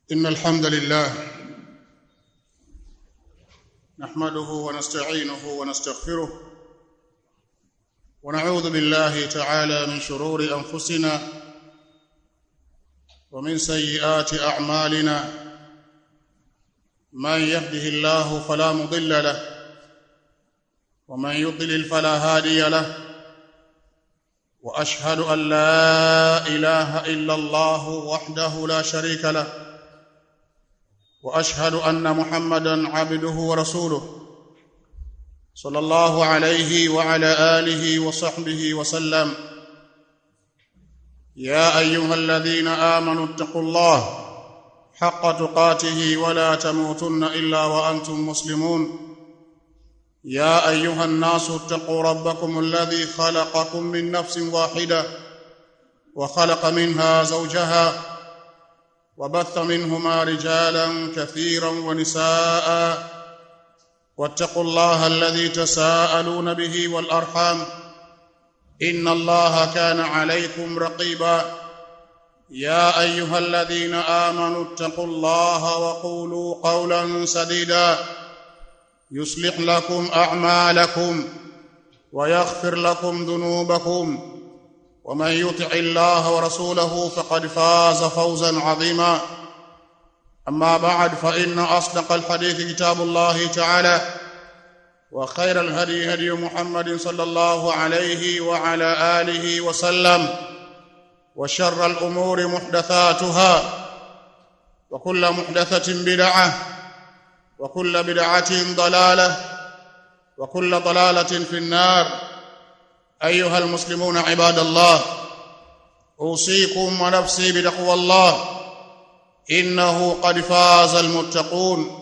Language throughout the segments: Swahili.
إن الحمد لله نحمده ونستعينه ونستغفره ونعوذ بالله تعالى من شرور أنفسنا ومن سيئات أعمالنا من يهده الله فلا مضل له ومن يضلل فلا هادي له واشهد ان لا اله الا الله وحده لا شريك له واشهد ان محمدا عبده ورسوله صلى الله عليه وعلى اله وصحبه وسلم يا ايها الذين امنوا اتقوا الله حق تقاته ولا تموتن الا وانتم مسلمون يا ايها الناس اتقوا ربكم الذي خلقكم من نفس واحده وخلق منها زوجها وبث منهما رجالا كثيرا ونساء واتقوا الله الذي تساءلون به والارحام ان الله كان عليكم رقيبا يا ايها الذين امنوا اتقوا الله وقولوا قولا سديدا يصلح لكم اعمالكم ويغفر لكم ذنوبكم ومن يطع الله ورسوله فقد فاز فوزا عظيما اما بعد فان اصدق الحديث كتاب الله تعالى وخير الهدي هدي محمد صلى الله عليه وعلى اله وسلم وشر الامور محدثاتها وكل محدثه بدعه وكل بدعه ضلاله وكل ضلاله في النار ايها المسلمون عباد الله اوصيكم ونفسي بتقوى الله انه قد فاز المتقون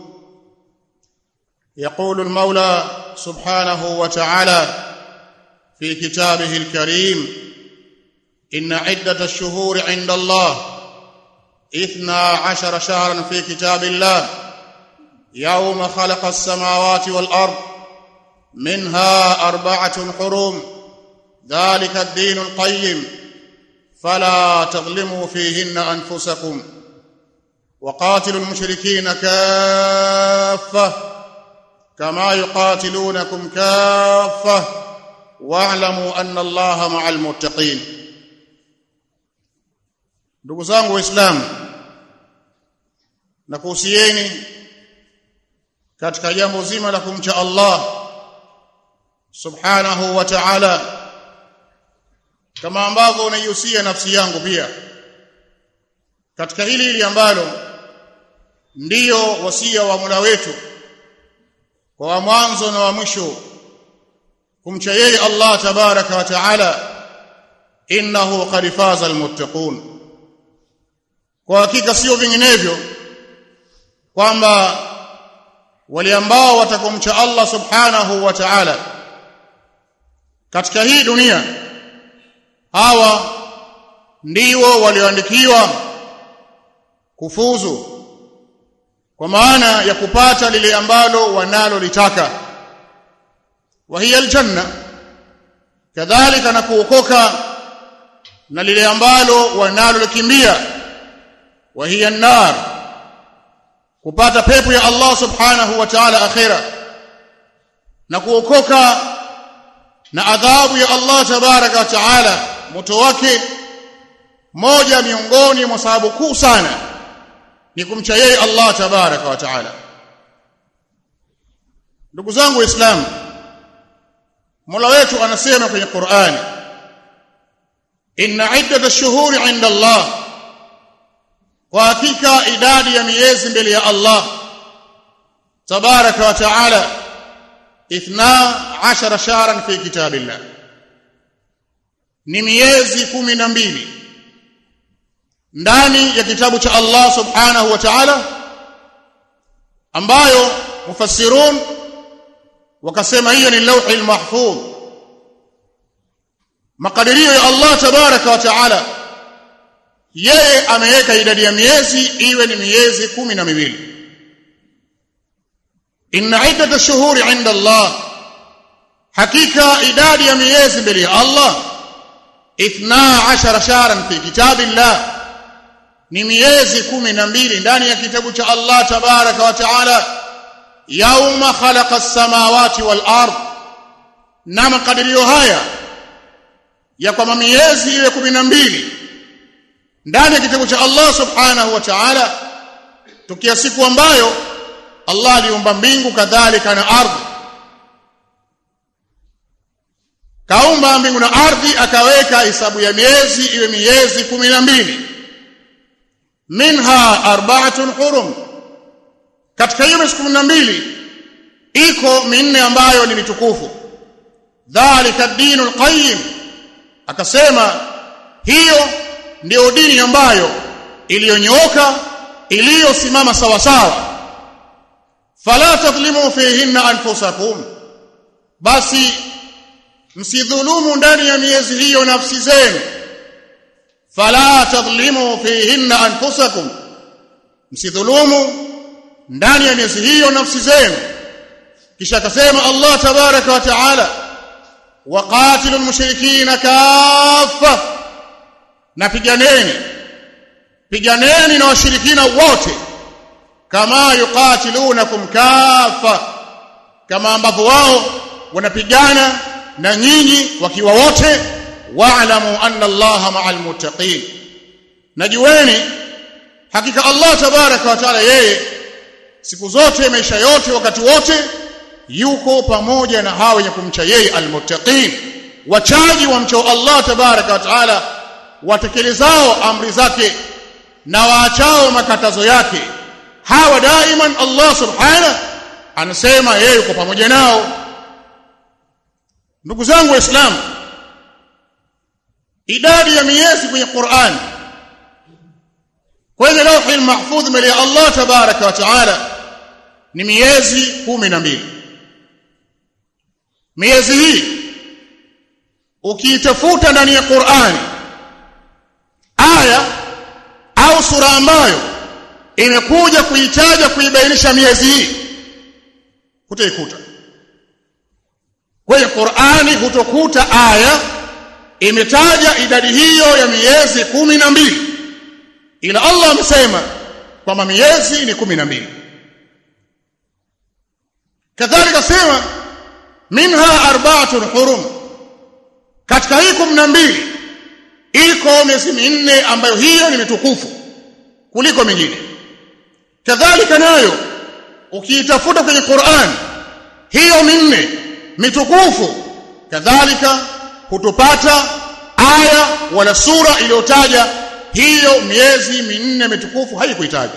يقول المولى سبحانه وتعالى في كتابه الكريم ان عده الشهور عند الله اثنا عشر شهرا في كتاب الله يوم خلق السماوات والارض منها اربعه حرم ذلك الدين القيم فلا تظلموا فيهن انفسكم وقاتلوا المشركين كافه كما يقاتلونكم كافه واعلموا ان الله مع المتقين ndugu zangu waislamu nakuhusieni katika jambo zima la kumcha Allah subhanahu wa ta'ala kama ambavyo unaihusia nafsi yangu pia katika hili hili ambalo ndiyo wasia wa Mola wetu kwa wa mwanzo na wa mwisho kumcha yeye Allah tabaraka wa taala innahu qad faza almuttaqun kwa hakika sio vinginevyo kwamba wale ambao watakomcha Allah subhanahu wa ta'ala katika hii dunia hawa ndio walioandikiwa kufuzu kwa maana ya kupata lile ambalo wanalo litaka wa hiya aljanna kadhalika na kuokoka na lile ambalo wanalo likimbia wa hiya an-nar kupata pepo ya Allah subhanahu wa ta'ala akhira na kuokoka na adhabu ya Allah tabaraka wa ta'ala moto wake moja miongoni mwa sababu kuu sana ni kumcha yeye Allah tabaraka wa ta'ala ndugu zangu waislamu Mola wetu anasema kwenye Qur'ani inna iddat ash-shuhuri 'inda Allah kwa hakika idadi ya miezi mbele ya Allah tabaraka wa ta'ala 12 shahran fi kitabillah ni miezi kumi na mbili ndani ya kitabu cha Allah subhanahu wa ta'ala ambayo mufassirun wakasema hiyo ni lauhi mahfudh makadirio ya Allah tabaraka wa ta'ala yeye ameweka idadi ya miezi iwe ni miezi kumi na miwili inna iddat ash-shuhuri 'inda Allah hakika idadi ya miezi mbele ya Allah 12 shahran fi kitabillah ni miezi kumi na mbili ndani ya kitabu cha Allah tabaraka wa taala yauma khalaqa as-samawati wal ard na makadirio haya ya kwamba miezi iwe kumi na mbili ndani ya kitabu cha Allah subhanahu wa ta'ala tukia siku ambayo Allah aliumba mbingu kadhalika na ardhi kaumba mbingu na ardhi akaweka hesabu ya miezi iwe miezi kumi na mbili minha arba'atun hurum katika hiyo miezi kumi na mbili iko minne ambayo ni mitukufu dhalika dinul qayyim akasema hiyo ndiyo dini ambayo iliyonyooka iliyosimama sawa sawa fala tadhlimu fihinna anfusakum basi msidhulumu ndani ya miezi hiyo nafsi zenu fala tadhlimu fihinna anfusakum msidhulumu ndani ya miezi hiyo nafsi zenu kisha akasema Allah tabaraka wa taala waqatilu almushrikina kaffa napiganeni piganeni na washirikina wote kama yuqatilunakum kaffa kama ambavyo wao wanapigana na nyinyi wakiwa wote wa'lamu anna allaha ma'al muttaqin najueni hakika Allah tabaraka wa taala yeye siku zote maisha yote wakati wote yuko pamoja na hao wenye kumcha yeye almuttaqin wachaji wa mchao Allah tabaraka wa taala watekelezao amri zake na waachao makatazo yake hawa daiman Allah subhanahu anasema yeye yuko pamoja nao ndugu zangu waislamu idadi ya miezi kwenye Qur'an kwenye lauhi mahfudh mbele ya Allah tabaraka wa taala ni miezi kumi na mbili miezi hii ukiitafuta ndani ya Qur'ani aya au sura ambayo imekuja kuitaja kuibainisha miezi hii hutaikuta kwenye Qur'ani hutokuta aya imetaja idadi hiyo ya miezi kumi na mbili ila Allah amesema kwamba miezi ni kumi na mbili kadhalika sema minha arba'atun hurum katika hii kumi na mbili iko miezi minne ambayo hiyo ni mitukufu kuliko mingine kadhalika nayo ukiitafuta kwenye Qur'an hiyo minne mitukufu kadhalika hutopata aya wala sura iliyotaja hiyo miezi minne mitukufu haikuitaja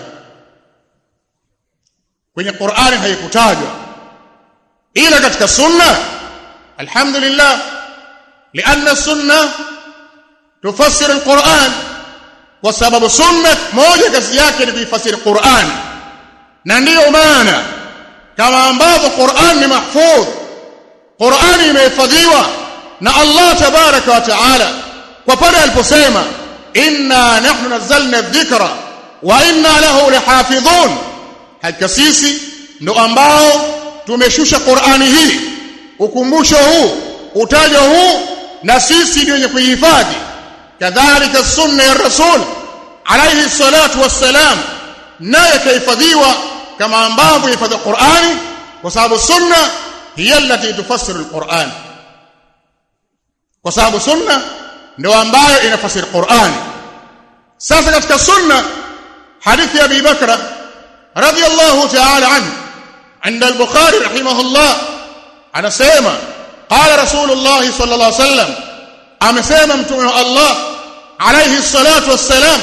kwenye Qur'ani haikutajwa ila katika sunna alhamdulillah لأن السنة تفسر القرآن وسبب سنة moja kazi yake ni kuifasiri Qur'an na ndiyo maana kama ambavyo Qur'an ni mahfudh Qur'an imehifadhiwa na Allah tabaraka wa taala kwa pale aliposema inna nahnu nazzalna dhikra wa inna lahu lahafidhun hakika sisi ndo ambao tumeshusha Qur'ani hii ukumbusho huu utajo huu na sisi ndio wenye kuihifadhi kadhalika sunna ya rasul alayhi salatu wassalam naye kahifadhiwa kama ambavyo hifadhi Qur'ani kwa sababu sunna hiya allati tufassiru alquran kwa sababu sunna ndio ambayo inafasiri Qur'ani sasa katika sunna hadithi ya Abi Bakra radiyallahu ta'ala anhu عند البخاري رحمه الله anasema قال رسول الله صلى الله عليه وسلم amesema mtume wa Allah alayhi salatu wassalam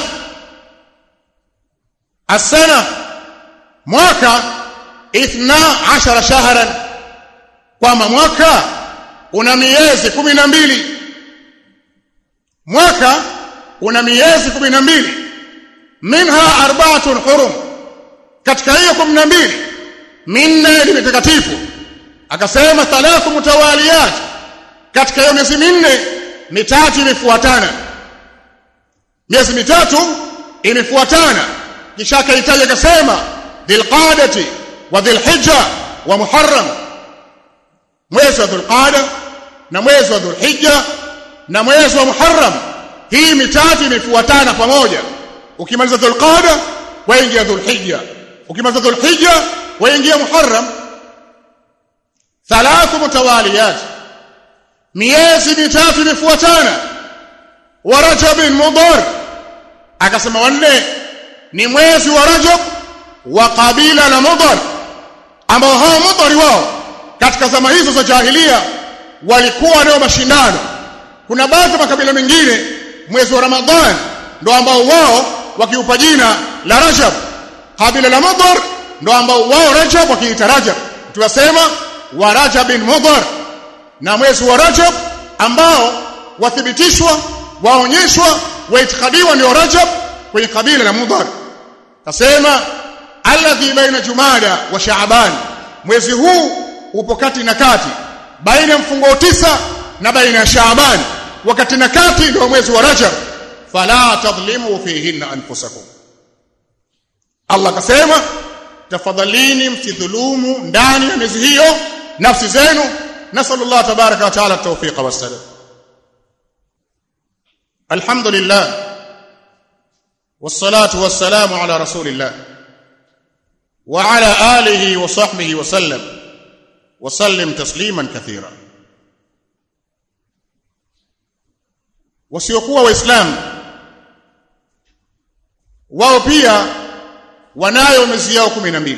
asana mwaka 12 shahran kwamba mwaka una miezi 12 mwaka una miezi 12 minha arba'atun hurum katika hiyo 12 minne ni mitakatifu akasema thalathu mutawaliyat katika hiyo miezi minne mitatu imefuatana miezi mitatu imefuatana kisha akaitaja akasema dhilqadati wa dhilhijja wa muharram mwezi wa dhulqada na mwezi wa dhulhijja na mwezi wa muharram hii mitatu imefuatana pamoja ukimaliza dhulqada waingia dhulhijja ukimaliza dhulhijja waingia muharram thalathu mutawaliyat miezi mitatu imefuatana wa rajabin mudhar akasema wanne ni mwezi wa rajab wa kabila la mudhar ambao hao mudhari wao katika zama hizo za jahilia walikuwa nao mashindano kuna baadhi ya makabila mengine mwezi wa ramadhan ndo ambao wao wakiupa jina la rajab kabila la mudhar ndo ambao wao rajab wakiita rajab tunasema wa rajabin mudhar na mwezi wa rajab ambao wathibitishwa waonyeshwa waitikadiwa ndio rajab kwenye kabila la mudhar kasema alladhi baina jumada wa shaaban mwezi huu upo kati na kati baina ya mfungo tisa na baina ya shaaban wakati na kati ndio mwezi wa rajab fala tadhlimu fihinna anfusakum Allah akasema tafadhalini msidhulumu ndani ya miezi hiyo nafsi zenu nasallallahu tabaraka wa taala tawfiqa wassalam alhamdulillah والصلاه والسلام على رسول الله وعلى اله وصحبه وسلم وسلم تسليما كثيرا wasiokuwa waislamu wao pia wanayo miezi yao 12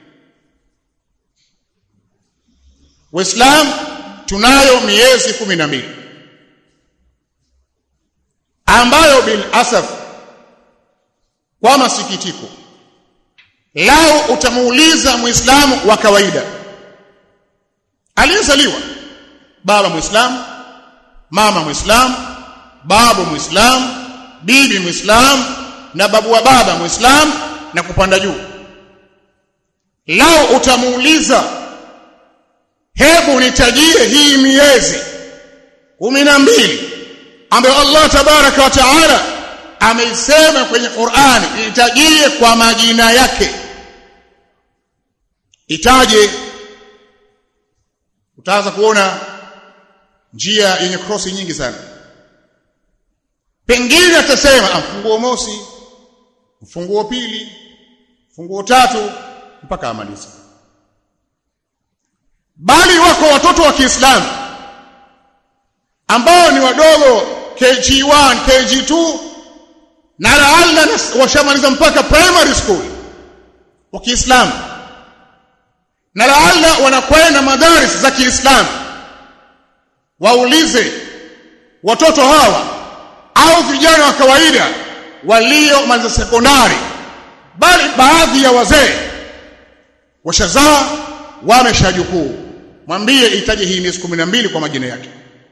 waislamu tunayo miezi 12 ambayo bil asaf kwa masikitiko lao utamuuliza muislamu wa kawaida aliyezaliwa baba muislamu mama muislamu babu muislamu bibi muislamu na babu wa baba muislamu na kupanda juu lao utamuuliza hebu nitajie hii miezi kumi na mbili ambayo Allah tabaraka wa taala ameisema kwenye Qur'ani itajie kwa majina yake itaje utaanza kuona njia yenye krosi nyingi sana pengine atasema mfunguo mosi mfunguo pili mfunguo tatu mpaka amalize bali wako watoto wa Kiislamu ambao ni wadogo KG1 KG2 na laalla washamaliza mpaka primary school wa Kiislamu na laalla wanakwenda madaris za Kiislamu waulize watoto hawa au vijana wa kawaida waliomaliza sekondari bali baadhi ya wazee washazaa wameshajukuu mwambie itaje hii miezi 12 kwa majina yake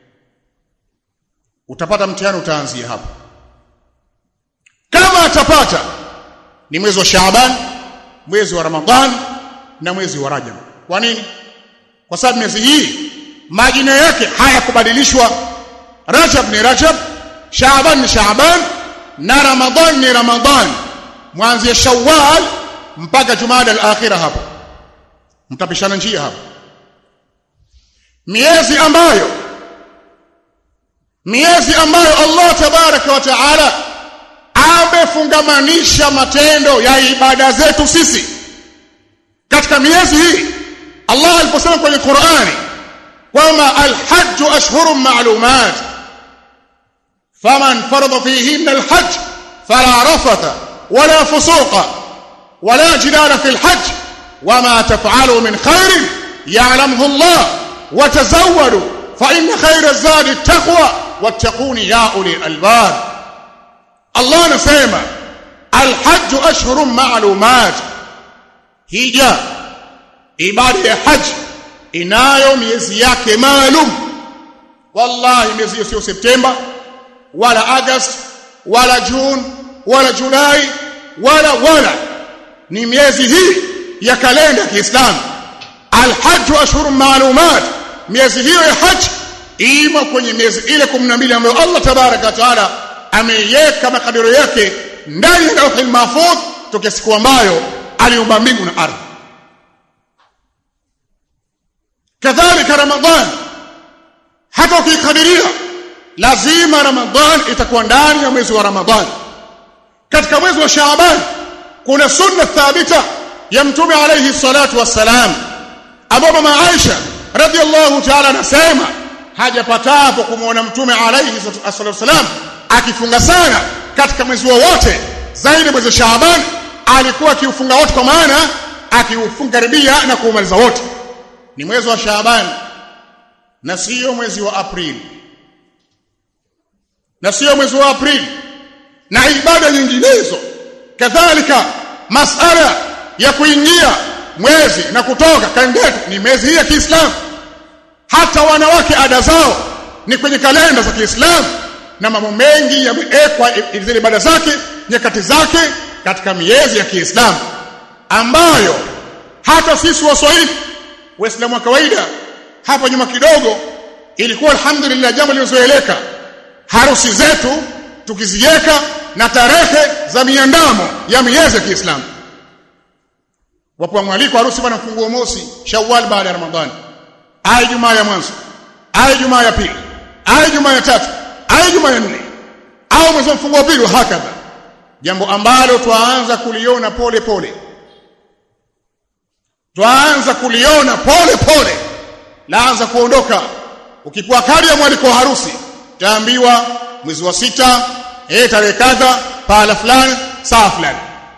utapata mtihani utaanzia hapo kama atapata ni mwezi wa Shaaban mwezi wa Ramadhan na mwezi wa Rajab kwa nini kwa sababu miezi hii majina yake hayakubadilishwa Rajab ni Rajab Shaaban ni Shaaban na Ramadhan ni Ramadhan mwanzia Shawwal mpaka Jumada al-akhira hapo mtapishana njia hapo miezi ambayo miezi ambayo Allah tabaraka wa taala amefungamanisha matendo ya ibada zetu sisi katika miezi hii Allah aliposema kwenye Qur'ani kwamba al-hajj ashhurun ma'lumat faman farada fihinna al-hajj fala rafatha wala fusuqa wala jidala fi al-hajj wama taf'alu min khairin ya'lamuhu Allah watazawwadu fa inna khayra zadi at-taqwa wattaquni ya uli albab Allah anasema alhajj ashhurun ma'lumat hija ibada ya haji inayo miezi yake maalum wallahi miezi hiyo sio Septemba wala August wala June wala Julai wala wala ni miezi hii ya kalenda ya Kiislamu alhajj ashhurun ma'lumat miezi hiyo ya haji imo kwenye miezi ile 12 ambayo Allah tabaraka wa taala ameiweka makadiro yake ndani ya lauhul mahfudh tokea siku ambayo aliumba mbingu na ardhi kadhalika ramadhan hata ukikadiria lazima ramadhan itakuwa ndani ya mwezi wa ramadhan katika mwezi wa Shaaban kuna sunna thabita ya mtume alayhi salatu wassalam ambapo mama Aisha radhiallahu ta'ala anasema hajapatapo kumwona mtume alayhi salatu wassalam akifunga sana katika mwezi wowote zaidi mwezi Shaaban alikuwa akiufunga wote kwa maana akiufunga karibia na kuumaliza wote ni mwezi wa Shaaban na sio mwezi wa Aprili na sio mwezi wa Aprili na ibada nyinginezo kadhalika masala ya kuingia mwezi na kutoka kalenda ni mwezi hii ya Kiislamu hata wanawake ada zao ni kwenye kalenda za Kiislamu na mambo mengi yamewekwa zile ibada zake nyakati zake katika miezi ya Kiislamu ambayo hata sisi Waswahili Waislamu wa kawaida hapa nyuma kidogo ilikuwa alhamdulillah jambo lilozoeleka harusi zetu tukiziweka na tarehe za miandamo ya miezi ya Kiislamu wapo mwaliko harusi bwana mfunguo mosi Shawwal baada ya Ramadhani ai jumaa ya mwanzo ai jumaa ya pili ai jumaa ya tatu ai jumaa ya nne au mwezi mfunguo pili hakadha jambo ambalo twaanza kuliona pole pole twaanza kuliona pole pole laanza kuondoka ukipewa kadi ya mwaliko wa harusi taambiwa mwezi wa sita eh tarehe kadha pahala fulani saa fulani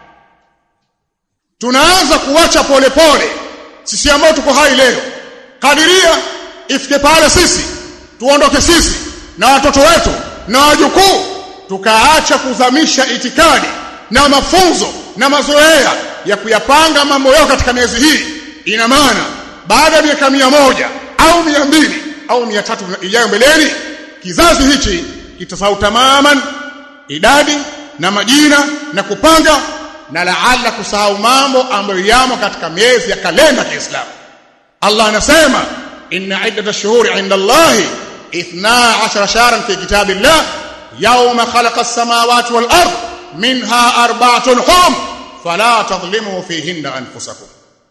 tunaanza kuacha pole pole sisi ambao tuko hai leo kadiria ifike pale sisi tuondoke sisi na watoto wetu na wajukuu tukaacha kuzamisha itikadi na mafunzo na mazoea ya kuyapanga mambo yao katika miezi hii ina maana baada ya miaka mia moja au mia mbili au mia tatu ijayo mbeleni kizazi hichi kitasahau tamaman idadi na majina na kupanga na laala kusahau mambo ambayo yamo katika miezi ya kalenda ya Kiislamu Allah anasema inna iddatash shuhuri inda Allah 12 shahran fi kitabillah yawma khalaqa as-samawati wal ard minha arba'atun hum fala tadhlimu fihinna anfusakum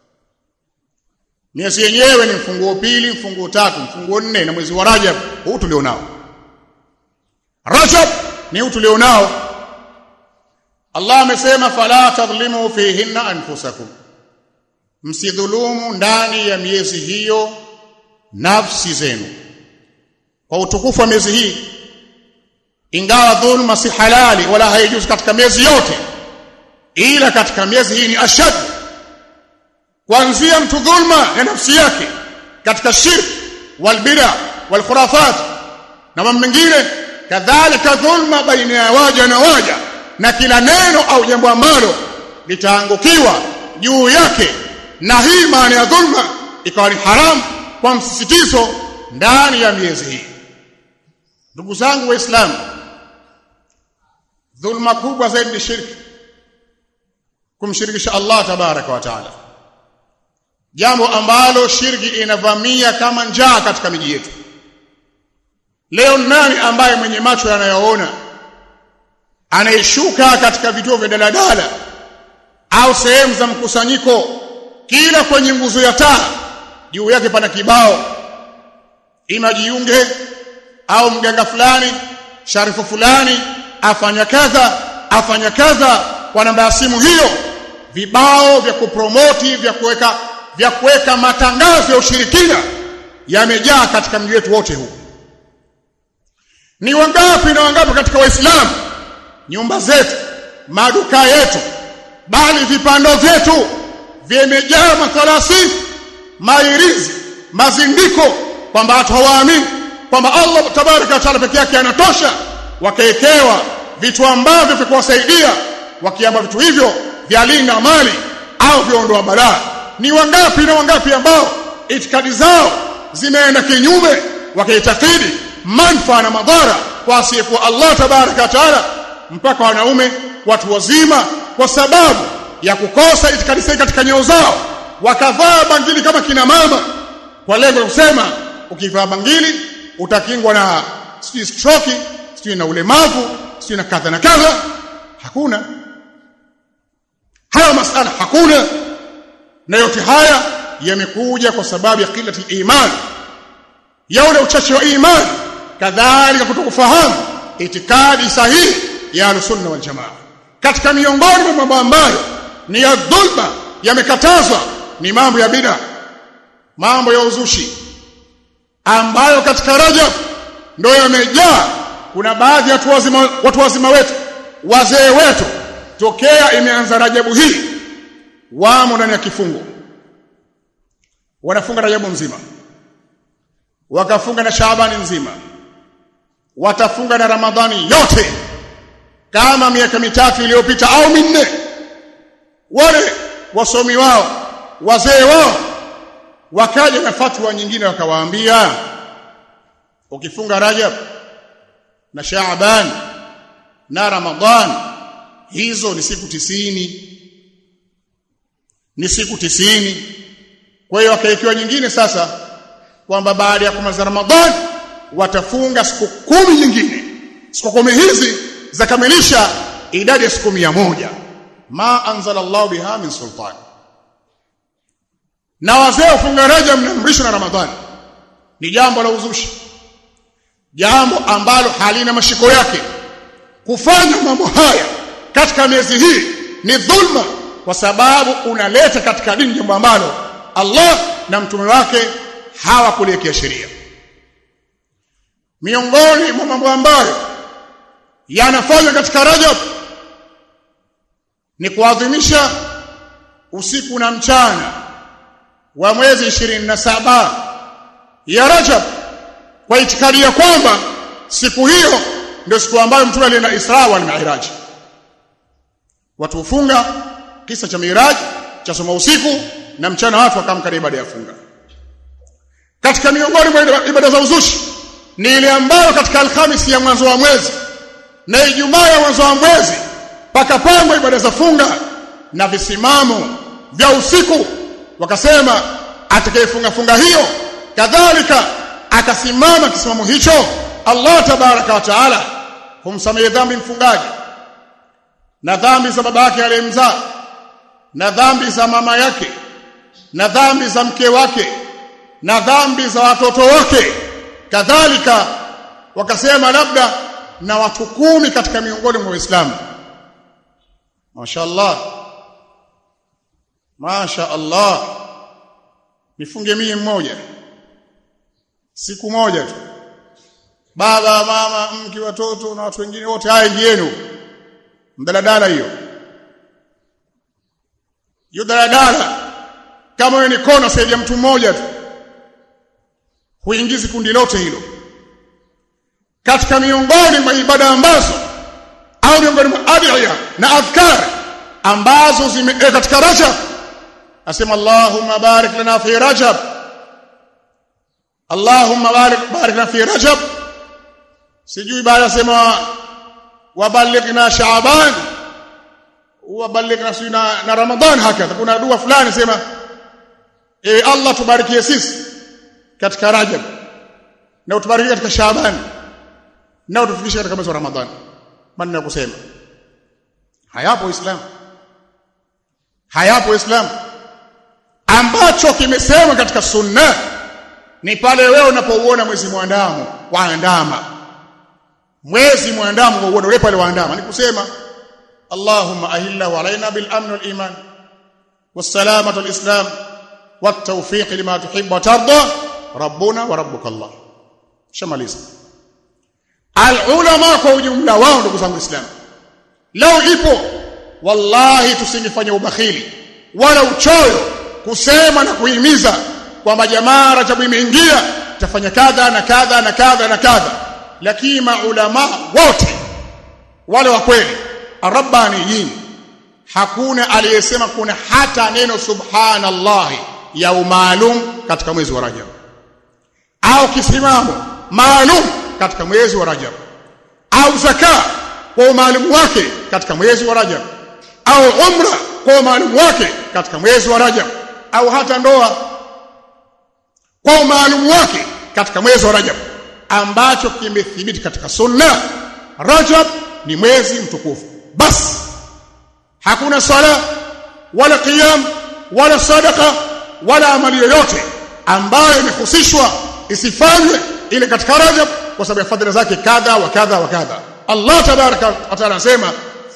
miezi yenyewe ni mfunguo pili mfunguo tatu mfunguo nne na mwezi wa Rajab huu tulionao Rajab ni huu tulionao Allah amesema fala tadhlimu fihinna anfusakum msidhulumu ndani ya miezi hiyo nafsi zenu kwa utukufu wa miezi hii ingawa dhulma si halali wala haijuzi katika miezi yote ila katika miezi hii ni ashad kuanzia mtu dhulma ya nafsi yake katika shirk walbida walkhurafat na mambo mengine kadhalika dhulma baina ya waja na waja na kila neno au jambo ambalo litaangukiwa juu yake na hii maana ya dhulma ikawa ni haramu kwa msisitizo ndani ya miezi hii ndugu zangu waislamu dhulma kubwa zaidi ni shirki kumshirikisha Allah tabaraka wa taala jambo ambalo shirki inavamia kama njaa katika miji yetu leo nani ambaye mwenye macho yanayoona anayeshuka katika vituo vya daladala au sehemu za mkusanyiko kila kwenye nguzo ya taa juu yake pana kibao ima jiunge au mganga fulani sharifu fulani afanya kadha afanya kadha kwa namba ya simu hiyo vibao vya kupromoti vya kuweka vya kuweka matangazo ya ushirikina yamejaa katika mji wetu wote huu ni wangapi na wangapi katika waislamu nyumba zetu maduka yetu bali vipando vyetu vimejaa mathalasi mairizi mazindiko kwamba watu hawaamini kwamba Allah tabaraka wa taala peke yake anatosha wakaekewa vitu ambavyo vya kuwasaidia wakiamba vitu hivyo vyalinda mali au viondoa balaa ni wangapi na wangapi ambao itikadi zao zimeenda kinyume wakaitakidi manfaa na madhara kwa asiyekuwa Allah tabaraka wa taala mpaka wanaume watu wazima kwa sababu ya kukosa itikadi sahihi katika nyeo zao wakavaa bangili kama kina mama kwa lengo la kusema ukivaa bangili utakingwa na sijui stroke sijui na ulemavu sijui na kadha na kadha hakuna haya masala hakuna na yote haya yamekuja kwa sababu ya qillati iman ya ule uchache wa imani kadhalika kutokufahamu itikadi sahihi ya al-sunna wal jamaa katika miongoni mwa mambo ambayo ni ya dhulma yamekatazwa ni mambo ya bid'a mambo ya uzushi ambayo katika Rajab ndio yamejaa kuna baadhi ya watu wazima, watu wazima wetu wazee wetu tokea imeanza Rajabu hii wamo ndani ya kifungo wanafunga Rajabu mzima wakafunga na Shaabani nzima watafunga na Ramadhani yote kama miaka mitatu iliyopita au minne wale wasomi wao wazee wao wakaja na fatwa nyingine wakawaambia ukifunga Rajab na Shaaban na Ramadhan hizo ni siku tisini ni siku tisini kwa hiyo wakaikiwa nyingine sasa kwamba baada ya kumaliza Ramadhan watafunga siku kumi nyingine siku kumi hizi zakamilisha idadi ya siku mia moja ma anzala Allah biha min sultan na wazee ufunga Rajab mnaamrishwa na Ramadhani ni jambo la uzushi jambo ambalo halina mashiko yake kufanya mambo haya katika miezi hii ni dhulma kwa sababu unaleta katika dini jambo ambalo Allah na mtume wake hawakuliwekea sheria miongoni mwa mambo ambayo yanafanywa katika Rajab ni kuadhimisha usiku na mchana wa mwezi 27 ya Rajab kwa itikadi ya kwamba siku hiyo ndio siku ambayo mtume alienda Isra wal Mi'raj watu hufunga kisa cha Miraj cha soma usiku na mchana watu wakamka ibada ya funga katika miongoni mwa ibada za uzushi ni ile ambayo katika alhamisi ya mwanzo wa mwezi na Ijumaa ya mwanzo wa mwezi pakapangwa ibada za funga na visimamo vya usiku wakasema atakayefunga funga hiyo kadhalika akasimama kisimamo hicho Allah tabaraka wa taala humsamehe dhambi mfungaji na dhambi za baba yake aliyemzaa na dhambi za mama yake na dhambi za mke wake na dhambi za watoto wake kadhalika wakasema labda na watu kumi katika miongoni mwa Waislamu mashaallah Masha Allah nifunge mie mmoja siku moja tu baba mama mke watoto na watu wengine wote haya ingieni mdaladala hiyo hiyo daladala kama wewe ni kona saidia mtu mmoja tu huingizi kundi lote hilo katika miongoni mwa ibada ambazo au miongoni mwa adhiya na adhkar ambazo zime eh, katika Rajab asema Allahumma barik lana fi Rajab Allahumma barik barik lana fi Rajab sijui baada asema wabalighna Shaaban wabalighna na, na Ramadhan hakadha kuna dua fulani sema e Allah tubarikie sisi katika Rajab na utubarikie katika Shaaban na utufikishe katika mwezi wa Ramadhan maneno ya kusema hayapo Islam hayapo Islam ambacho kimesema katika sunna ni pale wewe unapouona mwezi mwandamo waandama mwezi mwandamo wauone wewe pale waandama ni kusema Allahumma ahillahu alaina bil amn wal iman والسلامه الاسلام والتوفيق لما تحب وترضى ربنا وربك الله shamaliza alulama kwa ujumla wao ndugu zangu islam leo ipo wallahi tusingefanya ubakhili wala uchoyo kusema na kuhimiza kwamba jamaa Rajabu imeingia tafanya kadha na kadha na kadha na kadha lakini maulama wote wale wa kweli arabbaniyin hakuna aliyesema kuna hata neno subhanallah ya maalum katika mwezi wa Rajab au kisimamo maalum katika mwezi wa Rajab au zaka kwa umaalumu wake katika mwezi wa Rajab au umra kwa umaalumu wake katika mwezi wa Rajab au hata ndoa kwa umaalumu wake katika mwezi wa Rajab ambacho kimethibiti katika sunna Rajab ni mwezi mtukufu basi hakuna sala wala qiyam wala sadaka wala amali yoyote ambayo imehusishwa isifanywe ile katika Rajab kwa sababu ya fadhila zake kadha wa kadha wa kadha Allah tabaraka wa taala anasema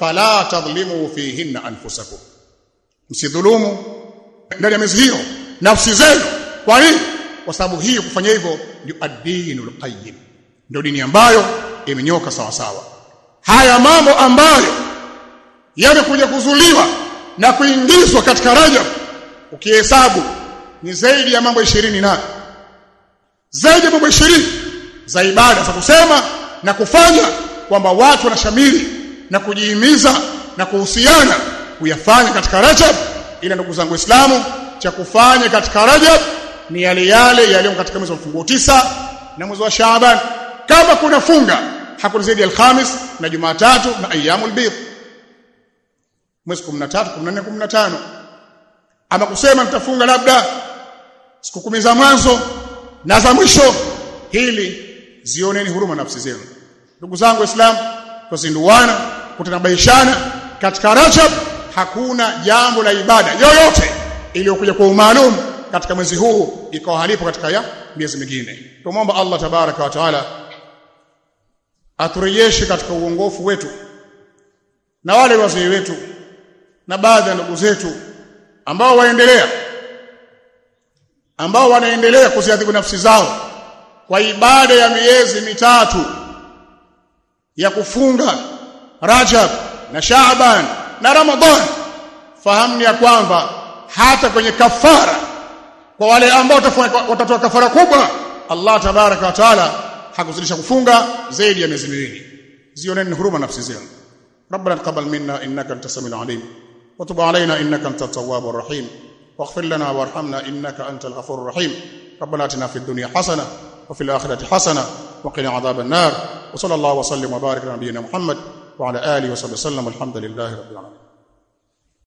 fala tadhlimu fihinna anfusakum msidhulumu ndani ya miezi hiyo nafsi zenu kwa nini kwa sababu hii kufanya hivyo ndio ad-dinul qayyim ndio dini ambayo imenyoka sawa sawa haya mambo ambayo yamekuja kuzuliwa na kuingizwa katika Rajab ukihesabu ni zaidi ya mambo 20 na zaidi ya mambo 20 za ibada za kusema na kufanya kwamba watu wanashamiri na kujihimiza na kuhusiana kuyafanya katika Rajab ila ndugu zangu Waislamu cha kufanya katika Rajab ni yale yale yaliyo katika mwezi wa mfunguo tisa na mwezi wa Shaaban kama kuna funga hakuna zaidi ya Alhamis na Jumatatu na ayyamul bidh mwezi 13 14 15 ama kusema nitafunga labda siku kumi za mwanzo na za mwisho hili zioneni huruma nafsi zenu ndugu zangu waislamu tuzinduana kutanabaishana katika Rajab hakuna jambo la ibada yoyote iliyokuja kwa umaalum katika mwezi huu ikawa halipo katika ya miezi mingine tumomba Allah tabaraka wa taala aturejeshe katika uongofu wetu na wale wazee wetu na baadhi ya ndugu zetu ambao waendelea ambao wanaendelea kuziadhibu nafsi zao kwa ibada ya miezi mitatu ya kufunga Rajab na Shaaban na Ramadhan fahamu ya kwamba hata kwenye kafara kwa wale ambao watatoa kafara kubwa Allah tabaraka wa taala hakuzidisha kufunga zaidi ya miezi miwili zioneni huruma nafsi zenu ربنا تقبل منا انك انت السميع العليم وتب علينا انك انت التواب الرحيم واغفر لنا وارحمنا انك انت الغفور الرحيم ربنا اتنا في الدنيا حسنه وفي الاخره حسنه وقنا عذاب النار وصلى الله وسلم وبارك على نبينا محمد وعلى اله وصحبه وسلم والحمد لله رب العالمين